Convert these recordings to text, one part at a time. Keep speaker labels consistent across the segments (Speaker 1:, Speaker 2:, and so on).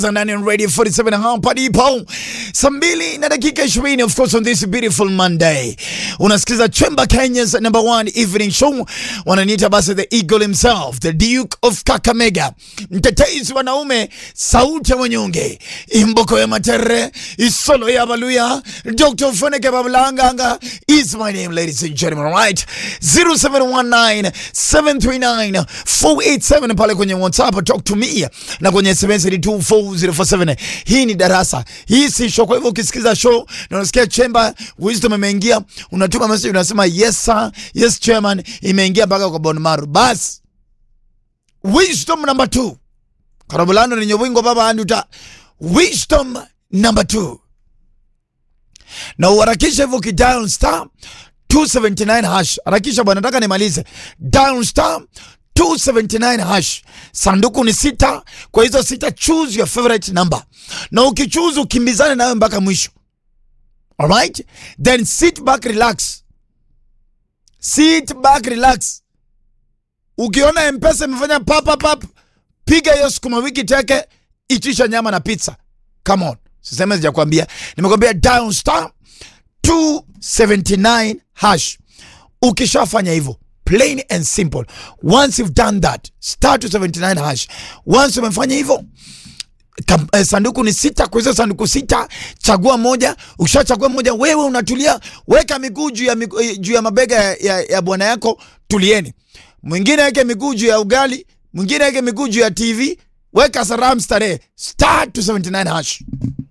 Speaker 1: ndani ya Radio 47 hapa ndipo saa mbili na dakika 20 of course on this beautiful Monday unasikiza Chemba Kenya's number one evening show wananiita basi the eagle himself the duke of Kakamega mtetezi wanaume sauti ya wanyonge imboko ya matere isolo ya baluya Dr. Funeke Bablanganga is my name ladies and gentlemen right 0719 739 487 pale kwenye WhatsApp talk to me na kwenye SMS ni 24047 hii ni darasa hii si show kwa hivyo ukisikiza show na unasikia chemba wisdom imeingia unatuma message unasema yes sir yes chairman imeingia mpaka kwa bonmaru bas wisdom number 2 karabulano ni nyobwingo baba anduta wisdom number 2 na uharakisha hivyo kidial star 279 hash harakisha bwana nataka nimalize dial star 279 hash sanduku ni sita kwa hizo sita choose your favorite number na ukichoose ukimbizane nayo mpaka mwisho alright then sit back relax sit back relax ukiona mpesa imefanya papapap piga hiyo sukuma wiki teke itisha nyama na pizza come on siseme sijakwambia nimekwambia dial star 279 hash ukishafanya hivyo plain and simple once you've done that star 279 hash once umefanya hivyo Kam, eh, sanduku ni sita kwa hizo sanduku sita chagua moja ukishachagua moja wewe unatulia weka miguu juu ya, migu- eh, juu ya mabega ya, ya, ya bwana yako tulieni mwingine weke miguu juu ya ugali mwingine weke miguu juu ya tv weka saram starehe star 279 hash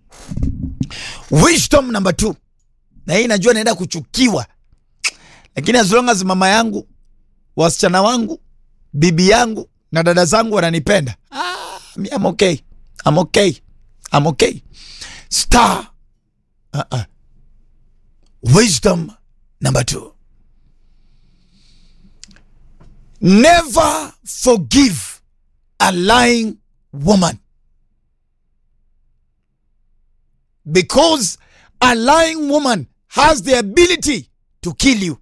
Speaker 1: wisdom number two na hii najua naenda kuchukiwa lakini as long as mama yangu wasichana wangu bibi yangu na dada zangu wananipenda ah, mi I'm okay. I'm okay. I'm okay. Star. Uh-uh. Wisdom number two. Never forgive a lying woman. Because a lying woman has the ability to kill you.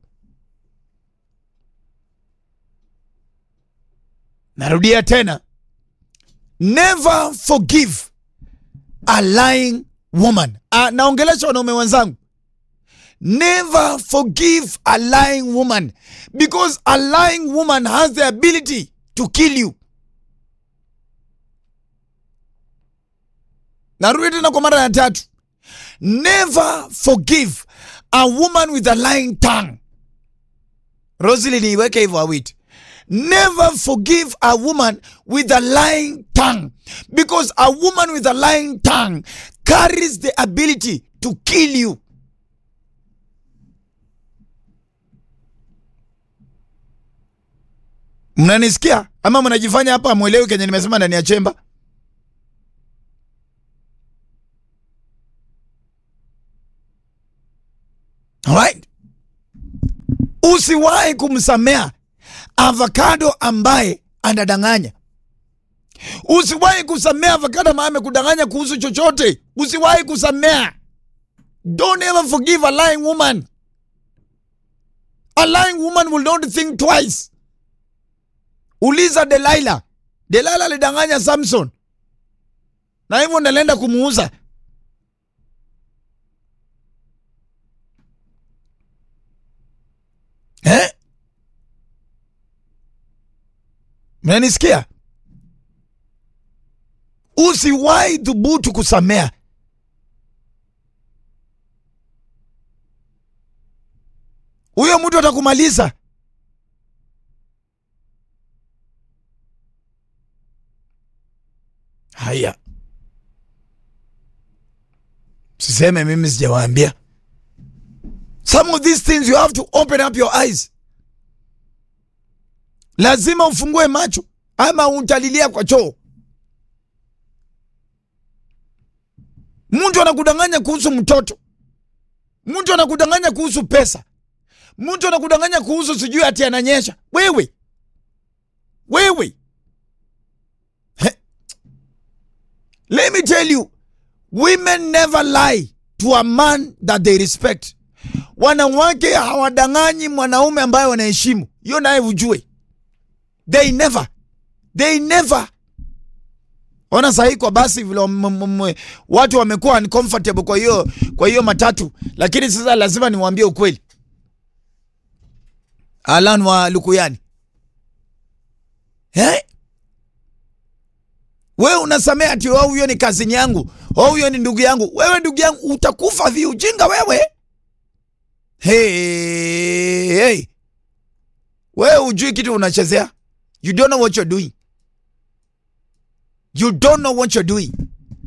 Speaker 1: Narudia tena. Never forgive a lying woman. Uh, naongelesha wanaume wenzangu. Never forgive a lying woman because a lying woman has the ability to kill you. Narudi tena kwa mara ya tatu. Never forgive a woman with a lying tongue. Rosely niiweke hivyo awiti. Never forgive a woman with a lying tongue because a woman with a lying tongue carries the ability to kill you. Mnanisikia ama mnajifanya hapa mwelewi kenye nimesema ndani ya chemba? Alright? Usiwahi kumsamea avocado ambaye anadanganya. Usiwahi kusamea avocado ambaye amekudanganya kuhusu chochote. Usiwahi kusamea. Don't ever forgive a lying woman. A lying woman will not think twice. Uliza Delilah. Delilah alidanganya Samson, na hivyo nalienda kumuuza. Eh? Mnanisikia? Usiwahi dhubutu kusamea. Huyo mtu atakumaliza. Haya, siseme mimi sijawaambia. Some of these things you have to open up your eyes. Lazima ufungue macho ama utalilia kwa choo. Mtu anakudanganya kuhusu mtoto, mtu anakudanganya kuhusu pesa, mtu anakudanganya kuhusu sijui ati ananyesha. Wewe wewe, He. let me tell you, women never lie to a man that they respect. Wanawake hawadanganyi mwanaume ambaye wanaheshimu, hiyo naye ujue. They never, they never Ona sahii kwa basi vile wam- m- m- watu wamekuwa uncomfortable kwa hiyo kwa hiyo matatu, lakini sasa lazima niwaambie ukweli. Alan wa Lukuyani, eh? Wewe unasamea ati oh, huyo ni kazini yangu, oh, huyo ni ndugu yangu. Wewe ndugu yangu utakufa viujinga wewe. Hey, hey. Wewe ujui kitu unachezea. You don't know what you're doing. You don't know what you're doing.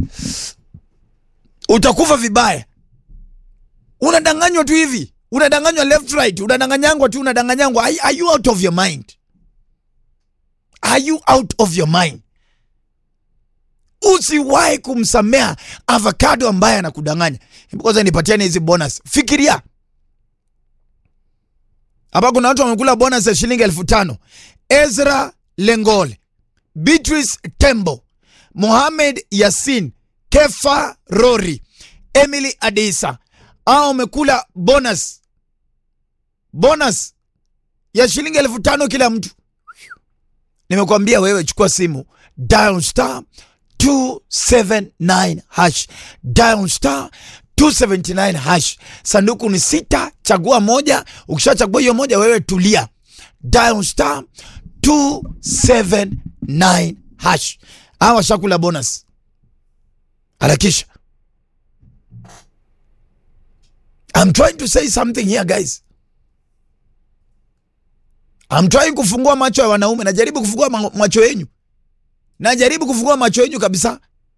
Speaker 1: Utakufa vibaya. Unadanganywa tu hivi, unadanganywa left right, unadanganyangwa tu, unadanganyangwa. Are, are you out of your mind? Are you out of your mind? Usiwahi kumsamea avocado ambaye anakudanganya. Hebu Kwanza nipatiane hizi bonus. Fikiria hapa, kuna watu wamekula bonus ya shilingi elfu tano. Ezra Lengole, Beatrice Tembo, Mohamed Yasin, Kefa Rori, Emily Adisa au wamekula bonus bonus ya shilingi elfu tano kila mtu. Nimekwambia wewe, chukua simu dial star 279 hash dial star 279 hash. Sanduku ni sita, chagua moja. Ukishachagua hiyo moja, wewe tulia, dial star 279 hash. Hawa washakula bonus, harakisha. I'm trying to say something here guys. I'm trying kufungua macho ya wanaume, najaribu kufungua ma- macho yenyu, najaribu kufungua macho yenyu kabisa,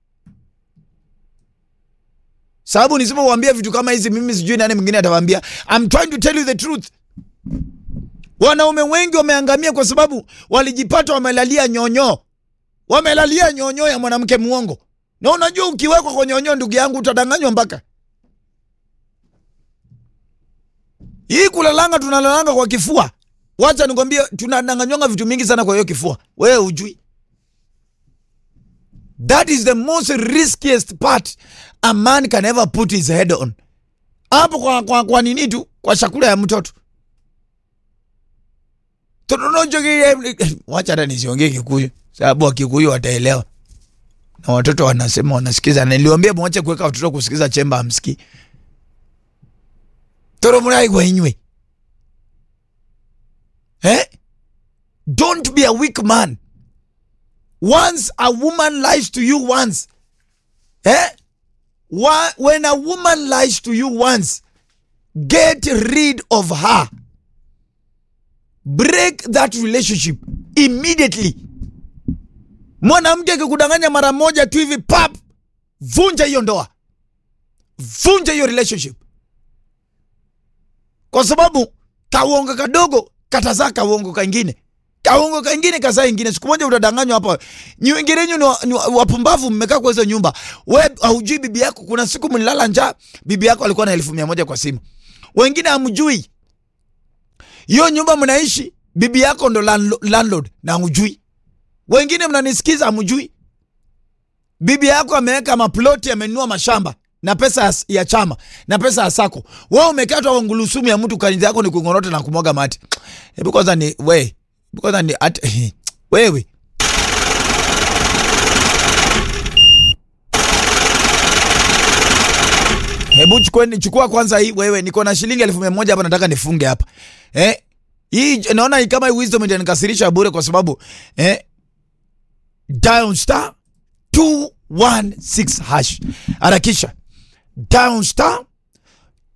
Speaker 1: sababu nisipowambia vitu kama hizi, mimi sijui nani mwingine atawaambia. I'm trying to tell you the truth. Wanaume wengi wameangamia kwa sababu walijipata wamelalia nyonyo, wamelalia nyonyo ya mwanamke muongo. Na unajua ukiwekwa kwa nyonyo, ndugu yangu, utadanganywa mpaka hii kulalanga, tunalalanga kwa kifua. Wacha nikwambie, tunadanganywanga vitu mingi sana kwa hiyo kifua, wewe ujui. That is the most riskiest part a man can ever put his head on. Hapo kwa, kwa, kwa nini tu kwa chakula ya mtoto Tunonojoge- wacha hata nisiongee Kikuyu sababu Wakikuyu wataelewa na watoto wanasema wanasikiza. Niliwambia mwache kuweka watoto kusikiza chemba amsikii toro muraigwa inywe eh? Don't be a weak man. Once a woman lies to you once eh? Wa- When a woman lies to you once, get rid of her. Break that relationship immediately. Mwanamke akikudanganya mara moja tu hivi pap, vunja hiyo ndoa, vunja hiyo relationship, kwa sababu kauongo kadogo katazaa kauongo kangine, kauongo kangine kazaa ingine. Siku moja utadanganywa hapa. Nyi wengine wenyu ni, wa- ni wa- wapumbavu, mmekaa kwa hizo nyumba. We haujui bibi yako. Kuna siku mlilala njaa, bibi yako alikuwa na elfu mia moja kwa simu. Wengine hamjui hiyo nyumba mnaishi, bibi yako ndo landlo- landlord na hujui. Wengine mnanisikiza, hamjui bibi yako ameweka maploti, amenunua mashamba na pesa ya, ya chama na pesa ya sako. Wewe umekatwa kwa ngulusumu ya mtu, kazi yako ni kungorota na kumwaga mate. Hebu kwanza ni we, hebu kwanza ni at, wewe Hebu chukua, chukua kwanza hii wewe, niko na shilingi elfu mia moja hapa, nataka nifunge hapa eh. Hii naona hii kama hii wisdom itanikasirisha bure, kwa sababu eh, dial star 216 hash, harakisha dial star